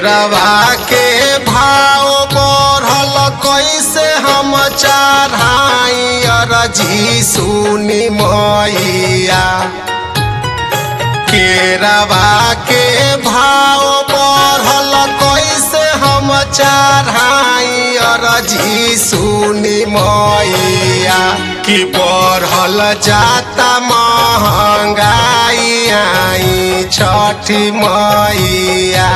केरवा के भाव बढ़ल कैसे हम चढ़ाई अरजी सुनी मैया केरवा के भाव बढ़ल कैसे हम चढ़ाई अरजी सुनी मैया कि बढ़ल जाता महंगाई आई छठी मैया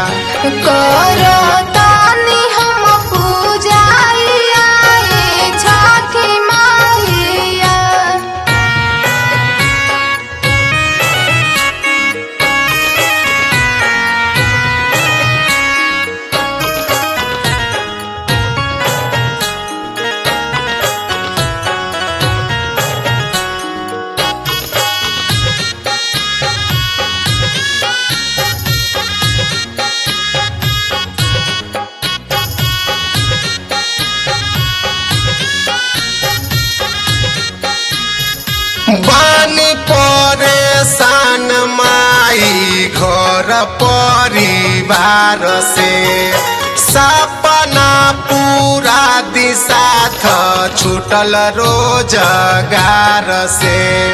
करतानी हम पूजाइया ए छठी माइया बानी परेशान माई घर परिवार से सपना पूरा दिशा थ छूटल रोजगार से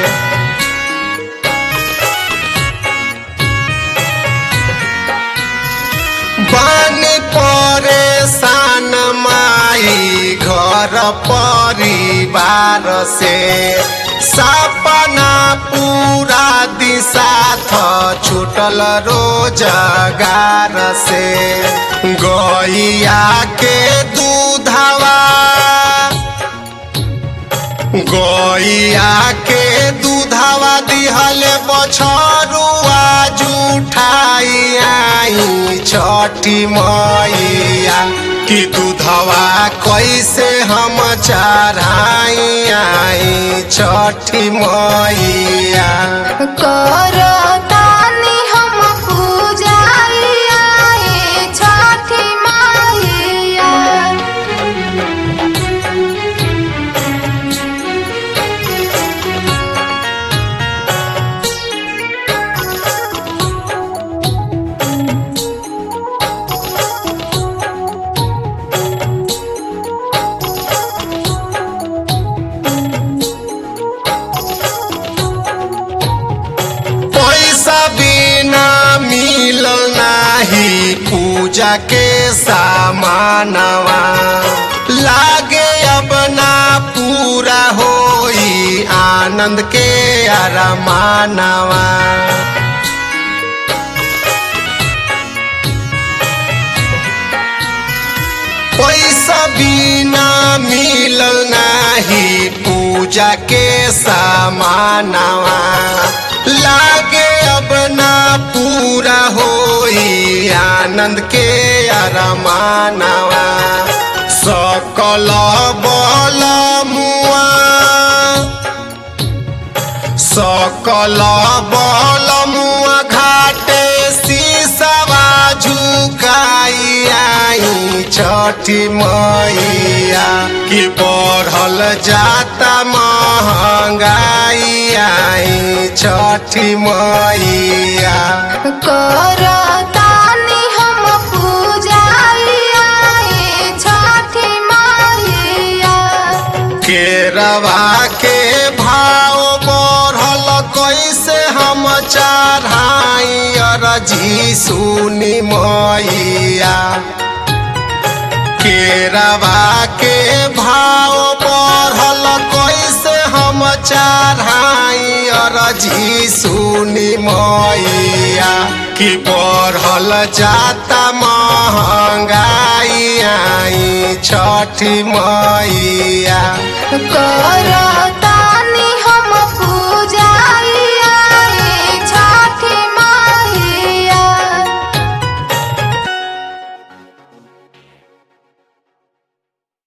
बानी परेशान माई घर परिवार से सपना पूरा दिशा थ छूटल रोजगार से गैया के दूधवा गैया के दूधवा दिहल बछरुआ जुठाई आई छठी मैया कि दूधवा कैसे हम चढ़ाई आई छठी मैया करतानी हम पूजाइया ए छठी माइया पैसा बिना मिल नाही पूजा के सामानवा लागे अब ना पूरा होई आनंद के अरमानवा पैसा बिना मिल नाही पूजा के सामानवा लागे अब ना पूरा होई आनंद के अरमानवा सकल बल मुआ सकल बल मुआ घाटे शीशवा झुकाई आई छठी मैया कि बढ़ल जाता महंगाई आई छठी मैया करतानी हम पूजाइया ए छठी माइया केरवा के भाव बढ़ल कैसे हम चढ़ाई अरजी सुनी मैया केरवा के भाव बढ़ल कैसे हम चढ़ाई अरजी सुनी मैया कि बढ़ल जाता महंगाई आई छठी मैया करतानी